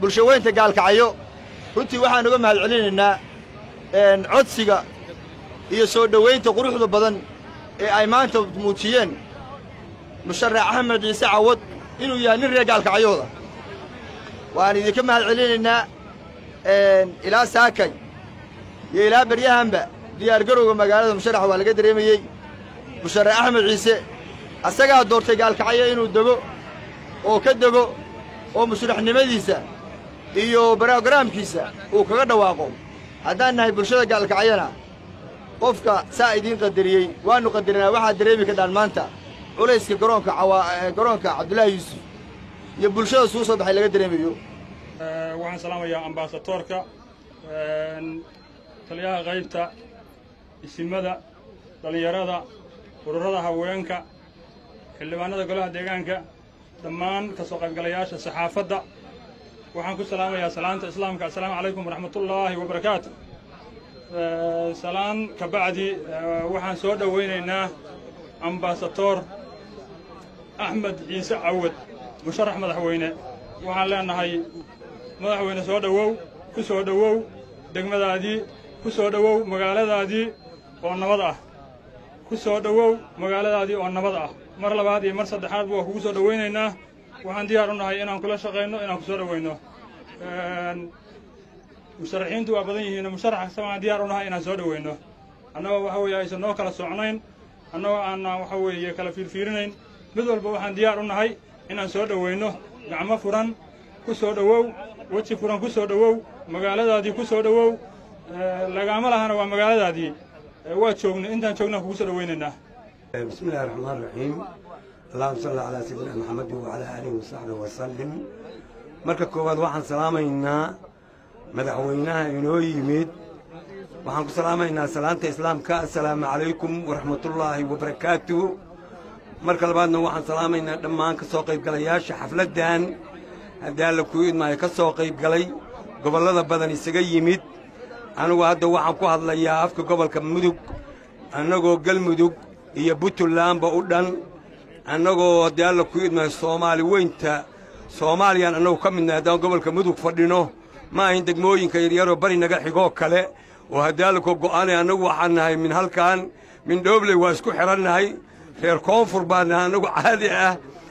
bulshaweynta gaalkacyo runtii waxaan uga mahad celinaynaa codsiga iyo soo dhowaynta quruxda badan ee ay maanta muujiyeen musharax axmed ciise cawad inuu yahay nin reer gaalkacyooda waan idinka mahad celinaynaa ilaa saakay iyo ilaa beryahanba diyaargarowga magaalada musharax waa laga dareemayey musharax axmed ciise asagaa doortay gaalkacyo inuu dego oo ka dego oo musharaxnimadiisa iyo brogaraamkiisa uu kaga dhawaaqo haddaan nahay bulshada gaalkacyana qofka saa idiin qadariyey waannu qadarinaa waxaad dareemi kadhaan maanta culayska garoonka garoonka cabdullaahi yuusuf iyo bulshada suu soo baxay laga dareemayo waxaan salaamayaa ambaasatoorka taliyaha qaybta isimada dhallinyarada ururada haweenka xildhibaanada golaha deegaanka dhammaan ka soo qaybgalayaasha saxaafadda waxaan ku salaamayaa salaanta islaamka assalaamu calaykum waraxmatullaahi wabarakaatu salaan ka bacdi waxaan soo dhowaynaynaa ambaasatoor axmed ciise cawad musharax madaxweyne waxaan leenahay madaxweyne soo dhowow ku soo dhowow degmadaadii ku soo dhowow magaaladaadii oo nabad ah ku soo dhowow magaaladaadii oo nabad ah mar labaad iyo mar saddexaadba waa kugu soo dhowaynaynaa waxaan diyaar u nahay inaan kula shaqayno inaan ku soo dhowayno musharaxiintu waa badan yihiin musharax kasta waan diyaar u nahay inaan soo dhowayno annagoo waxa weeye aysan noo kala socnayn annagoo aanaan waxa weeye kala fiirfiirinayn mid walba waxaan diyaar u nahay inaan soo dhowayno gacmo furan ku soo dhowow weji furan ku soo dhowow magaaladaadii ku soo dhowow lagaama lahana waa magaaladaadii waa joogna intaan joognaan kugu soo dhowaynaynaa بسم الله الرحمن الرحيم اللهم صل على سيدنا محمد وعلى آله وصحبه وسلم marka koowaad waxaan salaamaynaa madaxweynaha inoo yimid waxaan ku salaamaynaa salaanta islaamka assalaamu calaykum waraxmatullaahi wabarakaatu marka labaadna waxaan salaamaynaa dhammaan ka soo qaybgalayaasha xafladdan haddii alla kuu idmaayo ka soo qaybgalay gobollada badan isaga yimid anigu hadda waxaan ku hadlayaa afka gobolka mudug annagoo galmudug iyo buntlandba u dhan annagoo haddii alla kuu idmaayo soomaali weynta soomaaliyaan annagu ka midnahay haddaan gobolka mudug fadhino ma ahin degmooyinka yaryaroo bari naga xigoo kale oo haddii alla koo go'aanay annagu waxaan nahay min halkan min dhoobley waa isku xidhannahay reer koonfur baan nahay annagu caadi ah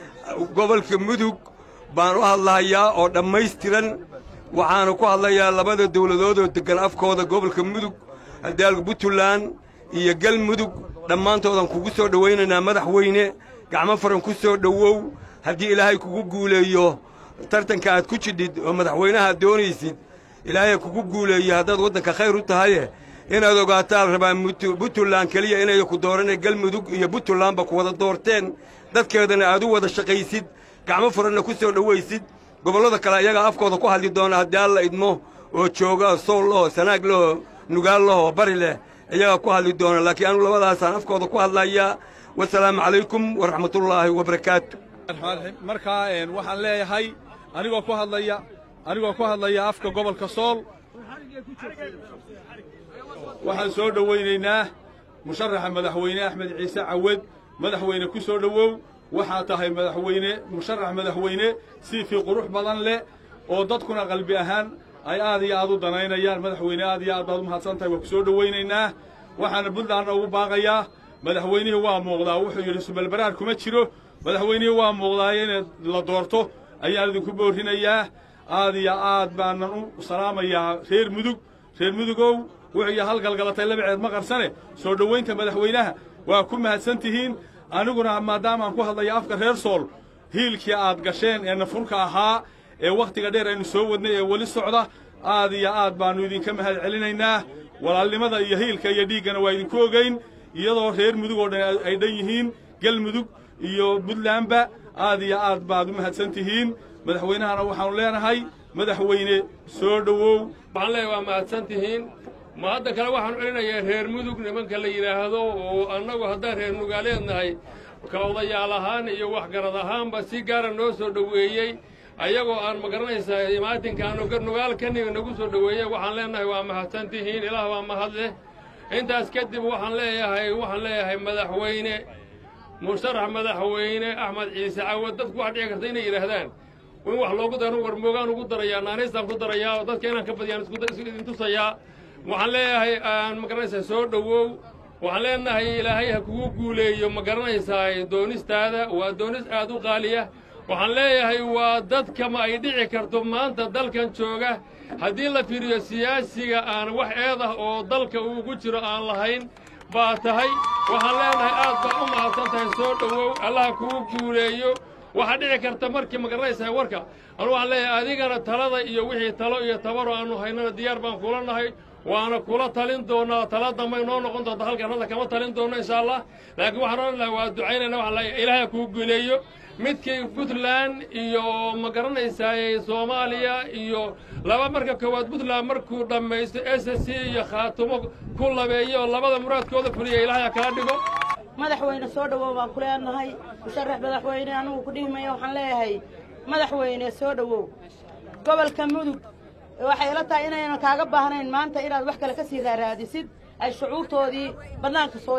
gobolka mudug baan u hadlahayaa oo dhammaystiran waxaana ku hadlayaa labada dawladoodoo deggan afkooda gobolka mudug haddii alla buntland iyo galmudug dhammaantoodan kugu soo dhowaynaynaa madaxweyne gacmo faran ku soo dhowow haddii ilaahay kugu guuleeyo tartanka aad ku jidhid oo madaxweynaha doonaysid ilaahay kugu guuleeyo haddaad waddanka khayr u tahaye inaad ogaataan rabaa buntland keliya inay ku dooranee galmudug iyo buntlandba ku wada doorteen dadkeedana aad u wada shaqaysid gacmo furanna ku soo dhowaysid gobollada kale ayagaa afkooda ku hadli doona haddii alla idmo oo jooga sool laho sanaag laho nugaal lahoo bari leh iyagaa ku hadli doona laakiin anugu labadaasaan afkooda ku hadlayaa wasalaamu calaykum waraxmatullaahi wabarakaatu markaa waxaan leeyahay anigoo ku hadlaya anigoo ku hadlaya afka gobolka sool waxaan soo dhowaynaynaa musharaxa madaxweyne axmed ciise cawad madaxweyne ku soo dhowow waxaa tahay madaxweyne musharax madaxweyne siifii qurux badan leh oo dadkuna qalbi ahaan ay aad iyo aad u danaynayaan madaxweyne aad iyo aad baad u mahadsan tahay waa ku soo dhowaynaynaa waxaana puntlandna ugu baaqayaa madaxweynihii waa muuqdaa wuxuu yidhi subalbaraar kuma jiro madaxweynihii waa muuqdaaye inaad la doorto ayaan idinku boorrinayaa aad iyo aad baanan u salaamayaa reer mudug reer mudugow wuxuu iyo halgalgalatay labaceed ma qarsane soo dhowaynta madaxweynaha waa ku mahadsan tihiin aniguna maadaamaan ku hadlaya afka reer sool hiilkii aad gasheen ee nafurka ahaa ee wakhtiga dheer aynu soo wadnay ee weli socda aad iyo aad baannu idinka mahad celinaynaa walaalnimada iyo hiilka iyo dhiiggana waa idinku ogayn iyadoo reer mudug oo dhan ay dhan yihiin galmudug iyo buntlandba aad iyo aad baad u mahadsan tihiin madaxweynahana waxaannu leenahay madaxweyne soo dhowow waxaan leeyahay waa mahadsan tihiin ma hadda kale waxaan celinayaa reer mudug nimanka la yidhaahdo oo annagu haddaan reer nugaaleed nahay ka odayaal ahaan iyo waxgarad ahaanba si gaara noo soo dhoweeyey ayagoo aan ma garanaysaa imaatinkaanu nugaal ka nimi nagu soo dhoweeyey waxaan leenahay waa mahadsan tihiin ilaah waa mahad leh intaas kadib waxaan leeyahay waxaan leeyahay madaxweyne musharax madaxweyne axmed ciise cawad dadku waxaa dhici karta inay yidhaahdaan in wax loogu daro warmoogaan ugu darayaa naanaystaan ku darayaa oo dadka inaan ka badiyaan isku tusayaa waxaan leeyahay ma garanaysaa soo dhowow waxaan leenahay ilaahay ha kugu guuleeyo ma garanaysaa doonistaada waa doonis aad u qaaliya waxaan leeyahay waa dadka ma ay dhici karto maanta dalkan jooga haddii la fiiriyo siyaasiga aan wax eed ah oo dalka uugu jiro aan lahayn baa tahay waxaan leenahay aad baa u mahadsan tahay soo dhowow allaha kugu guuleeyo waxaa dhici karta markii ma garanaysaa warka anu waxaan leeyahay adigana talada iyo wixii talo iyo tabaro aannu haynana diyaar baan kula nahay waana kula talin doonaa tala dambay noo noqon doonta halkan hadda kama talin doonno insha allah laakiin waxaan odhan lahay waa ducaynayna waxaan leeyahay ilaahay kugu guuleeyo midkii puntland iyo ma garanaysaa soomaaliya iyo laba marka koowaad puntland markuu dhammaysto s c iyo khaatumo ku labeeyo oo labada muraadkooda fuliya ilaahay ha kaa dhigo madaxweyne soo dhowow baan ku leenahay musharax madaxweyne anugu ku dhihi maya waxaan leeyahay madaxweyne soo dhowow gobolka mudug waxay ila tahay inaynan kaaga baahnayn maanta inaad wax kale ka sii raaraadisid ay shucuurtoodii bannaanka soo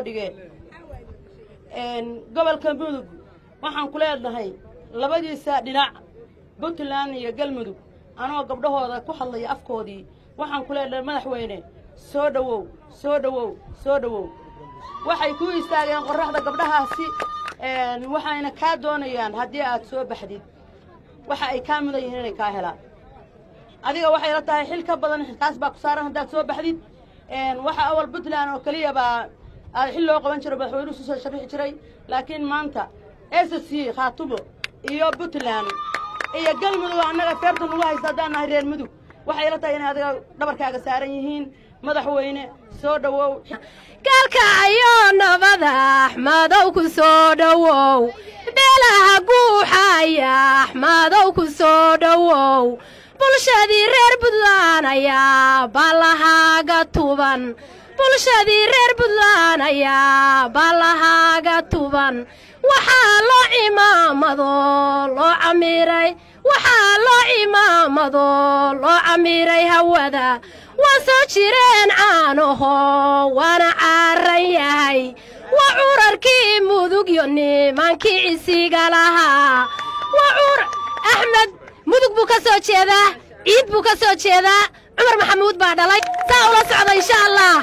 dhigeen gobolka mudug waxaan ku leenahay labadiisa dhinac puntland iyo galmudug anoo gabdhahooda ku hadlaya afkoodii waxaan ku leenahay madaxweyne soo dhowow soo dhowow soo dhowow waxay ku istaageen qorraxda gabdhahaasi waxayna kaa doonayaan haddii aad soo baxdid waxa ay kaa mudan yihiin inay kaa helaan adiga waxay la tahay xil ka badan kaas baa ku saaran haddaad soo baxdid waxa awal puntland oo keliya baa aad xil loo qaban jiro madaxweynuhu soo sharixi jiray laakiin maanta s c khaatumo iyo puntland iyo galmudug annaga feerta nagu haysta haddaan nahay reer mudug waxay la tahay inay adiga dhabarkaaga saaran yihiin madaxweyne soo dhowow galkacayo nabada axmadow ku soo dhowow beelaha guuxaya axmadow ku soo dhowow bulshadii reer puntland ayaa ballahaaga tuban bulshadii reer puntland ayaa ballahaaga tuban waxaa loo cimaamado loo camiiray waxaa loo cimaamado loo camiiray hawada waa soo jireen caanaho waana caaran yahay waa curarkii mudugyo nimankii cisiga lahaa waa cur axmed mudug buu ka soo jeedaa ciid buu ka soo jeedaa cumar maxamuud baa dhalay saa ula socda insha allah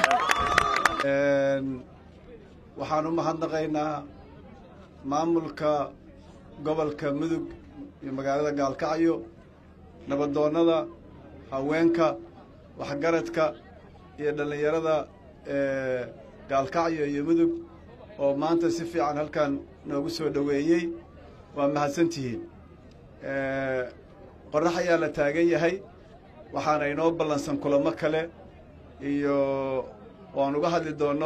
waxaan u mahadnaqaynaa maamulka gobolka mudug iyo magaalada gaalkacyo nabadoonnada haweenka waxgaradka iyo dhallinyarada gaalkacyo iyo mudug oo maanta si fiican halkan noogu soo dhoweeyey waa mahadsantihiin qorrax ayaa la taagan yahay waxaana inoo ballansan kulamo kale iyo waan uga hadli doonno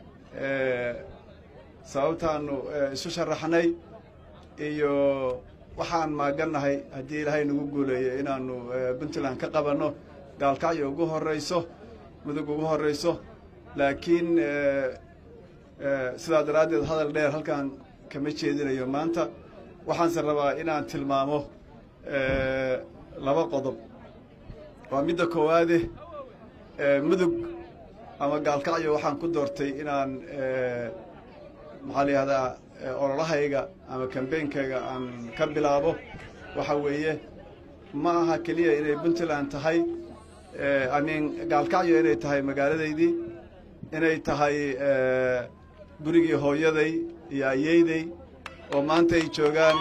sababtaannu isu sharaxnay iyo waxaan maagannahay haddii ilaahay nagu guuleeyo inaannu puntland ka qabanno gaalkacyo ugu horrayso mudug ugu horrayso laakiin sidaa daraaddeed hadal dheer halkaan kama jeedinayo maanta waxaanse rabaa inaan tilmaamo laba qodob waa midda koowaade mudug ama gaalkacyo waxaan ku doortay inaan maxaa la yihahdaa ololahayga ama kambeynkayga aan ka bilaabo waxa weeye ma aha keliya inay puntland tahay amiin gaalkacyo inay tahay magaaladaydii inay tahay gurigii hooyaday iyo ayeyday oo maanta ay joogaan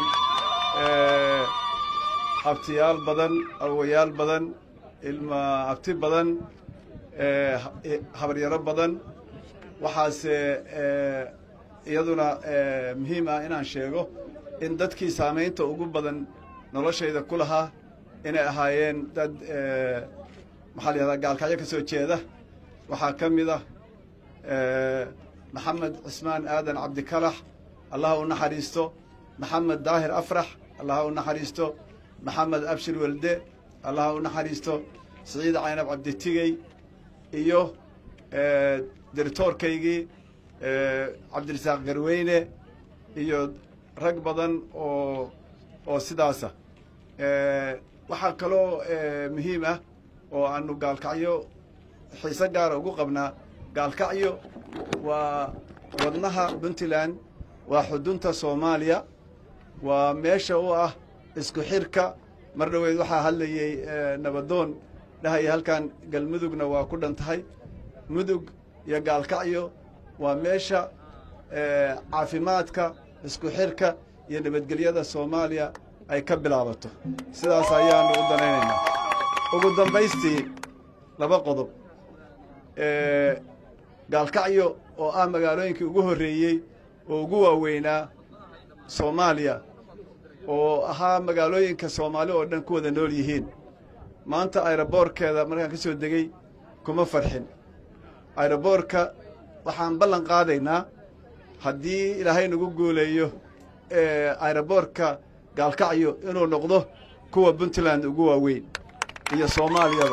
abtiyaal badan awowayaal badan ilma abti badan habaryaro badan waxaase iyaduna muhiim ah inaan sheego in dadkii saamaynta ugu badan noloshayda ku lahaa inay ahaayeen dad maxaa la yihahdaa gaalkacyo ka soo jeeda waxaa ka mid ah maxamed cismaan aadan cabdikalax allaha u naxariisto maxamed daahir afrax allaha u naxariisto maxamed abshir welde allaha u naxariisto siciid caynab cabditigey iyo diritoorkaygii cabdirasaaq garweyne iyo rag badan oo oo sidaasa waxaa kaloo muhiim ah oo aanu gaalkacyo xiise gaara ugu qabnaa gaalkacyo waa wadnaha puntland waa xudunta soomaaliya waa meesha u ah isku xirka mar dhoweed waxaa hadlayey nabadoon dhahaya halkan galmudugna waa ku dhan tahay mudug iyo gaalkacyo waa meesha caafimaadka isku xirka iyo nabadgelyada soomaaliya ay ka bilaabato sidaas ayaanu u danaynaynaa ugu dambaystii laba qodob gaalkacyo oo ah magaalooyinkii ugu horreeyey oo ugu waaweynaa soomaaliya oo ahaa magaalooyinka soomaali oo dhan ku wada nool yihiin maanta ayroboorkeeda markaan ka soo degey kuma farxin ayroboorka waxaan ballan qaadaynaa haddii ilaahay nagu guuleeyo ayroboorka gaalkacyo inuu noqdo kuwa puntland ugu waaweyn iyo soomaaliyaba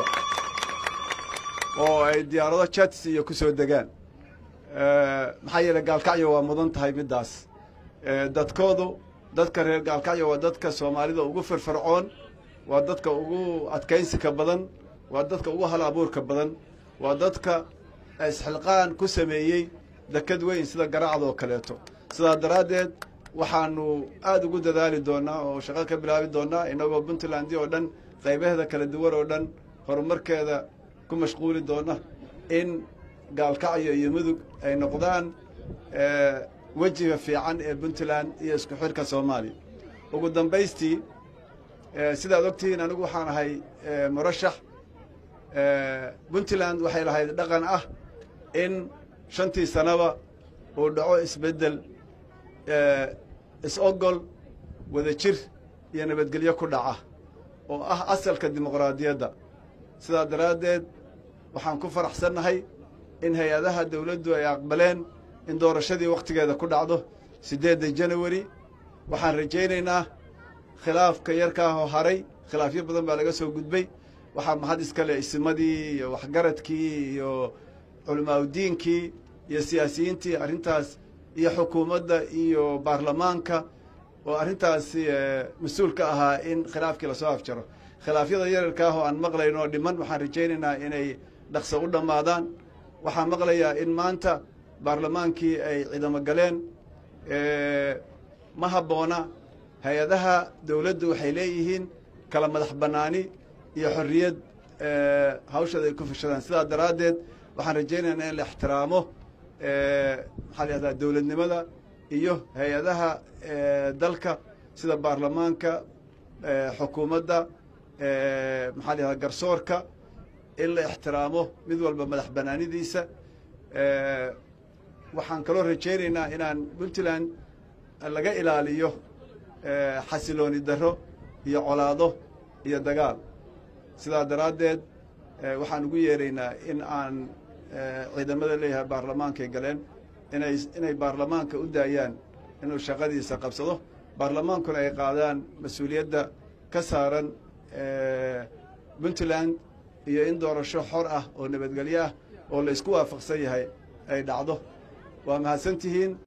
oo ay diyaarado jats iyo ku soo degaan maxaa yeeley gaalkacyo waa mudan tahay middaas dadkoodu dadka reer gaalkacyo waa dadka soomaalida ugu firfircoon waa dadka ugu adkaynsika badan waa dadka ugu hal abuurka badan waa dadka isxilqaan ku sameeyey dekad weyn sida garacdoo kaleeto sidaa daraaddeed waxaanu aada ugu dadaali doonnaa oo shaqo ka bilaabi doonnaa innagoo puntland oo dhan qaybaheeda kala duwan oo dhan horumarkeeda ku mashquuli doonna in gaalkacyo iyo mudug ay noqdaan wejiga fiican ee puntland iyo isku xirka soomaaliya ugu dambaystii sidaad ogtihiin anigu waxaan ahay murashax puntland waxay lahayd dhaqan ah in shantii sanaba uu dhaco isbeddel is-ogol wada jir iyo nabadgelyo ku dhaca oo ah asalka dimuqraadiyadda sidaa daraaddeed waxaan ku faraxsannahay in hay-adaha dawladdu ay aqbaleen in doorashadii wakhtigeeda ku dhacdo siddeedda janawari waxaan rajaynaynaa khilaafka yarkaahoo haray khilaafyo badan baa laga soo gudbay waxaa mahad iskale isimadii iyo waxgaradkii iyo culamaauddiinkii iyo siyaasiyiintii arrintaas iyo xukuumadda iyo baarlamaanka oo arrintaasi mas-uul ka ahaa in khilaafkii lasoo afjaro khilaafyada yararkaah oo aan maqlayn oo dhiman waxaan rajaynaynaa inay dhaqso u dhammaadaan waxaan maqlayaa in maanta baarlamaankii ay ciidamo galeen ma habboona hay-adaha dawladdu waxay leeyihiin kala madax bannaani iyo xorriyad hawshada ay ku fashadaan sidaa daraaddeed waxaan rajaynaynaa in la ixtiraamo maxaa la yahdaa dawladnimada iyo hay-adaha dalka sida baarlamaanka xukuumadda maxaa la yahdaa garsoorka in la ixtiraamo mid walba madax bannaanidiisa waxaan kaloo rajaynaynaa inaan puntland laga ilaaliyo xasilooni darro iyo colaado iyo dagaal sidaa daraaddeed waxaan ugu yeeraynaa in aan ciidamada leeyahay baarlamaankay galeen inay inay baarlamaanka u daayaan inuu shaqadiisa qabsado baarlamaankuna ay qaadaan mas-uuliyadda ka saaran puntland iyo in doorasho xor ah oo nabadgelyo ah oo la isku waafaqsan yahay ay dhacdo waa mahadsantihiin